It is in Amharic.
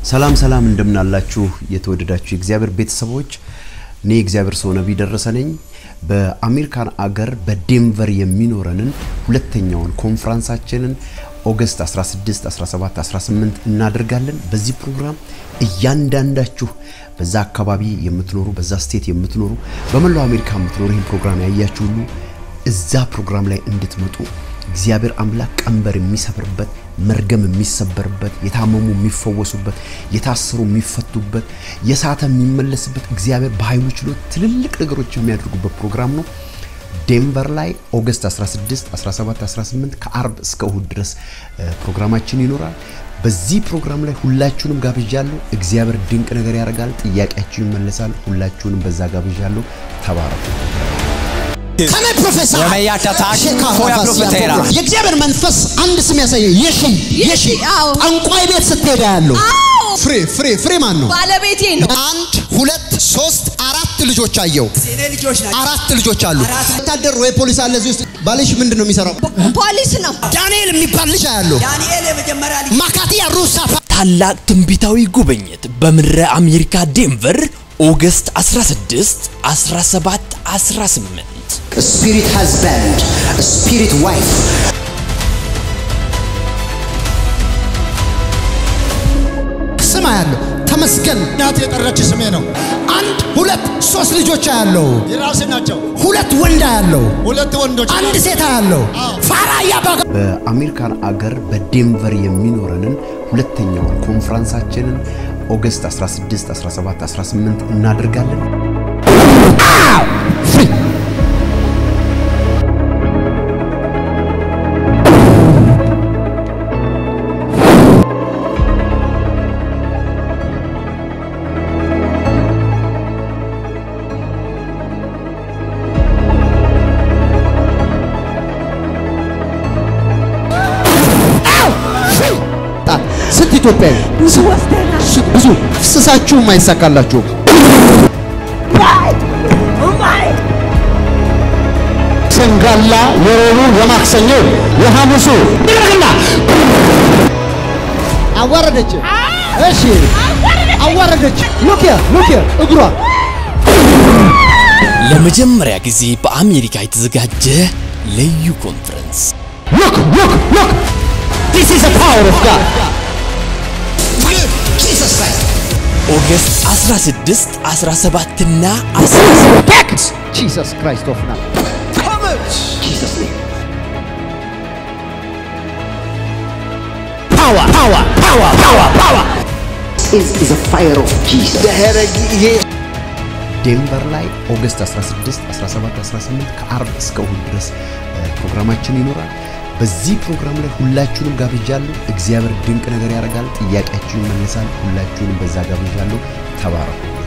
ሰላም ሰላም እንደምናላችሁ የተወደዳችሁ የእግዚአብሔር ቤተሰቦች፣ እኔ የእግዚአብሔር ሰው ነቢይ ደረሰ ነኝ። በአሜሪካን አገር በዴንቨር የሚኖረንን ሁለተኛውን ኮንፍራንሳችንን ኦገስት 16፣ 17፣ 18 እናደርጋለን። በዚህ ፕሮግራም እያንዳንዳችሁ በዛ አካባቢ የምትኖሩ በዛ ስቴት የምትኖሩ በመላው አሜሪካ የምትኖሩ ይህን ፕሮግራም ያያችሁ ሁሉ እዛ ፕሮግራም ላይ እንድትመጡ እግዚአብሔር አምላክ ቀንበር የሚሰብርበት መርገም የሚሰበርበት የታመሙ የሚፈወሱበት የታሰሩ የሚፈቱበት የሳተ የሚመለስበት እግዚአብሔር በኃይሉ ችሎት ትልልቅ ነገሮች የሚያደርጉበት ፕሮግራም ነው። ዴንቨር ላይ ኦገስት 16፣ 17፣ 18 ከአርብ እስከ እሁድ ድረስ ፕሮግራማችን ይኖራል። በዚህ ፕሮግራም ላይ ሁላችሁንም ጋብዣለሁ። እግዚአብሔር ድንቅ ነገር ያደርጋል። ጥያቄያችሁ ይመለሳል። ሁላችሁንም በዛ ጋብዣለሁ። ተባረኩ። የእግዚአብሔር መንፈስ አንድ ስም ያሳየ የሺ የሺ ጠንቋይ ቤት ስትሄዳ ያለው ፍሬ ፍሬ ፍሬ ማን ነው? ባለቤቴ ነው። አንድ ሁለት ሶስት አራት ልጆች አየው። አራት ልጆች አሉ። ወታደር ወይ ፖሊስ አለ እዚህ ውስጥ። ባልሽ ምንድን ነው የሚሰራው? ፖሊስ ነው። ዳንኤል የሚባል ልጅ አያለሁ። ዳንኤል የመጀመሪያ ልጅ ማካቲያ ሩሳ ታላቅ ትንቢታዊ ጉብኝት በምድረ አሜሪካ ዴንቨር ኦገስት 16፣ 17፣ 18 ስፒሪት ሃዝባንድ ስፒሪት ዋይፍ ስም አያለሁ። ተመስገን እናት የጠራች ስሜ ነው። አንድ ሁለት ሶስት ልጆች አያለው። የራሴ ናቸው። ሁለት ወንድ አያለው። ሁለት ወንዶች አንድ ሴት አያለው። ፋራ እያባጋ በአሜሪካን አገር በዴንቨር የሚኖረንን ሁለተኛውን ኮንፍራንሳችንን ኦገስት 16፣ 17፣ 18 እናደርጋለን። ስንት ኢትዮጵያዊ ብዙ ወስደናል። ስ- ብዙ ፍስሳችሁም አይሳካላችሁም። ሰንጋላ የሮቡ የማክሰኞ የሐሙሱ ይደረግና አዋረደች። እሺ አዋረደች። ሉክ ሉክ እግሯ ለመጀመሪያ ጊዜ በአሜሪካ የተዘጋጀ ልዩ ኮንፈረንስ ሉክ ሉክ ሉክ ዲስ ኢዝ ዘ ፓወር ኦፍ ጋድ ጂሰስ ክራይስት ኦገስት 16፣ 17 እና 18 ፓክት ጂሰስ ክራይስት ኦፍ ናት ጂሰስ ኔም ፓወር ፓወር ፓወር ፓወር ፓወር is is a fire of Jesus ዴንቨር ላይ ኦገስት 16፣ 17፣ 18 ከአርብ እስከ እሁድ ድረስ እ፣ ፕሮግራማችን ይኖራል። በዚህ ፕሮግራም ላይ ሁላችሁንም ጋብዣለሁ። እግዚአብሔር ድንቅ ነገር ያደርጋል። ጥያቄያችሁ ይመለሳል። ሁላችሁንም በዛ ጋብዣለሁ። ተባረኩ።